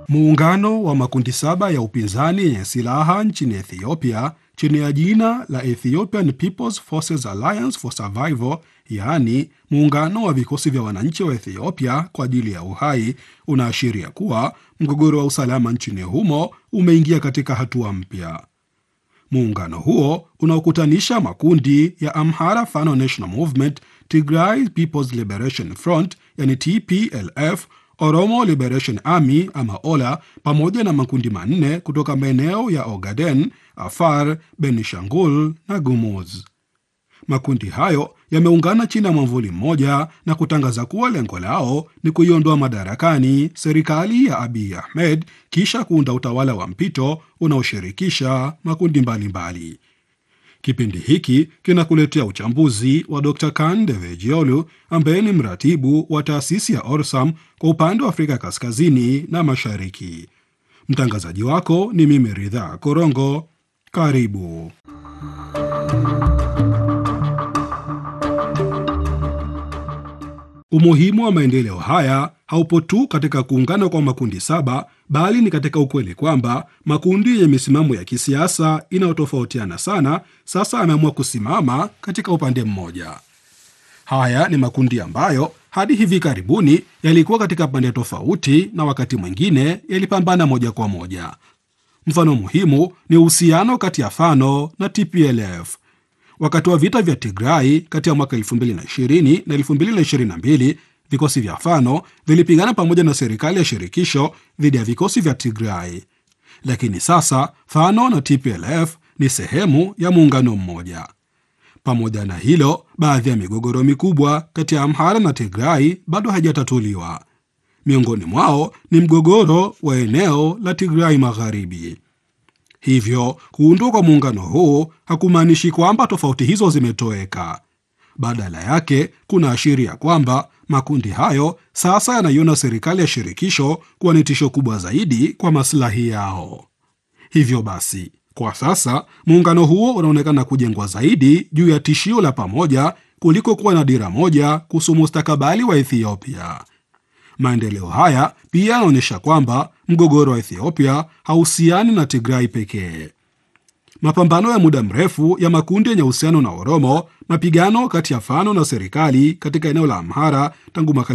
Muungano wa makundi saba ya upinzani yenye silaha nchini Ethiopia chini ya jina la Ethiopian People's Forces Alliance for Survival, yaani muungano wa vikosi vya wananchi wa Ethiopia kwa ajili ya uhai, unaashiria kuwa mgogoro wa usalama nchini humo umeingia katika hatua mpya. Muungano huo unaokutanisha makundi ya Amhara Fano National Movement, Tigray People's Liberation Front yani TPLF, Oromo Liberation Army ama OLA, pamoja na makundi manne kutoka maeneo ya Ogaden, Afar, Benishangul na Gumuz. Makundi hayo yameungana chini ya mwamvuli mmoja na kutangaza kuwa lengo lao ni kuiondoa madarakani serikali ya Abiy Ahmed kisha kuunda utawala wa mpito unaoshirikisha makundi mbalimbali mbali. Kipindi hiki kinakuletea uchambuzi wa Dr. Kan Devejiolu ambaye ni mratibu wa taasisi ya Orsam kwa upande wa Afrika Kaskazini na Mashariki. Mtangazaji wako ni mimi Ridhaa Korongo. Karibu. Umuhimu wa maendeleo haya haupo tu katika kuungana kwa makundi saba, bali ni katika ukweli kwamba makundi yenye misimamo ya kisiasa inayotofautiana sana sasa yameamua kusimama katika upande mmoja. Haya ni makundi ambayo hadi hivi karibuni yalikuwa katika pande tofauti na wakati mwingine yalipambana moja kwa moja. Mfano muhimu ni uhusiano kati ya Fano na TPLF. Wakati wa vita vya Tigrai kati ya mwaka 2020 na 2022, vikosi vya Fano vilipigana pamoja na serikali ya shirikisho dhidi ya vikosi vya Tigrai. Lakini sasa Fano na TPLF ni sehemu ya muungano mmoja. Pamoja na hilo, baadhi ya migogoro mikubwa kati ya Amhara na Tigrai bado haijatatuliwa. Miongoni mwao ni mgogoro wa eneo la Tigrai Magharibi. Hivyo kuundwa kwa muungano huu hakumaanishi kwamba tofauti hizo zimetoweka. Badala yake, kuna ashiria kwamba makundi hayo sasa yanaiona serikali ya shirikisho kuwa ni tisho kubwa zaidi kwa maslahi yao. Hivyo basi, kwa sasa muungano huo unaonekana kujengwa zaidi juu ya tishio la pamoja kuliko kuwa na dira moja kuhusu mustakabali wa Ethiopia. Maendeleo haya pia yanaonyesha kwamba mgogoro wa Ethiopia hauhusiani na Tigrai pekee. Mapambano ya muda mrefu ya makundi yenye uhusiano na Oromo, mapigano kati ya Fano na serikali katika eneo la Amhara tangu mwaka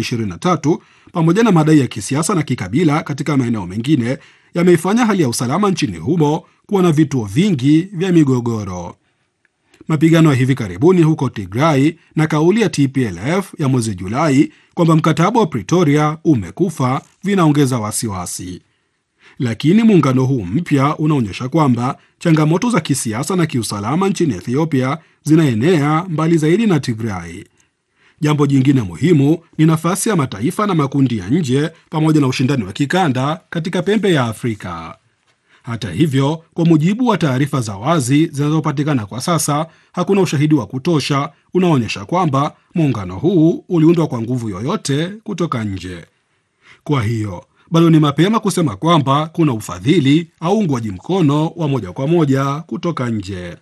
2023 pamoja na madai ya kisiasa na kikabila katika maeneo mengine yameifanya hali ya usalama nchini humo kuwa na vituo vingi vya migogoro. Mapigano ya hivi karibuni huko Tigrai na kauli ya TPLF ya mwezi Julai kwamba mkataba wa Pretoria umekufa vinaongeza wasiwasi. Lakini muungano huu mpya unaonyesha kwamba changamoto za kisiasa na kiusalama nchini Ethiopia zinaenea mbali zaidi na Tigrai. Jambo jingine muhimu ni nafasi ya mataifa na makundi ya nje pamoja na ushindani wa kikanda katika pembe ya Afrika. Hata hivyo, kwa mujibu wa taarifa za wazi zinazopatikana kwa sasa, hakuna ushahidi wa kutosha unaoonyesha kwamba muungano huu uliundwa kwa nguvu yoyote kutoka nje. Kwa hiyo bado ni mapema kusema kwamba kuna ufadhili au uungwaji mkono wa moja kwa moja kutoka nje.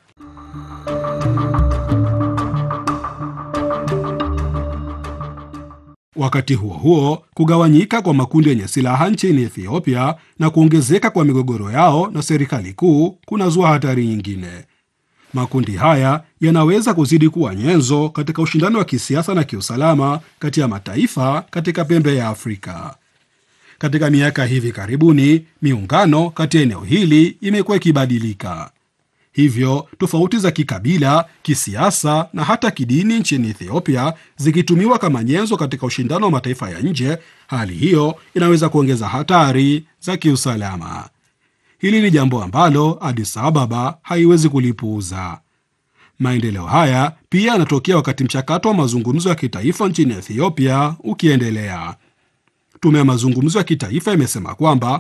Wakati huo huo, kugawanyika kwa makundi yenye silaha nchini Ethiopia na kuongezeka kwa migogoro yao na serikali kuu kunazua hatari nyingine. Makundi haya yanaweza kuzidi kuwa nyenzo katika ushindani wa kisiasa na kiusalama kati ya mataifa katika pembe ya Afrika. Katika miaka hivi karibuni, miungano kati ya eneo hili imekuwa ikibadilika. Hivyo tofauti za kikabila, kisiasa na hata kidini nchini Ethiopia zikitumiwa kama nyenzo katika ushindano wa mataifa ya nje, hali hiyo inaweza kuongeza hatari za kiusalama. Hili ni jambo ambalo Addis Ababa haiwezi kulipuuza. Maendeleo haya pia yanatokea wakati mchakato wa mazungumzo ya kitaifa nchini Ethiopia ukiendelea. Tume ya mazungumzo ya kitaifa imesema kwamba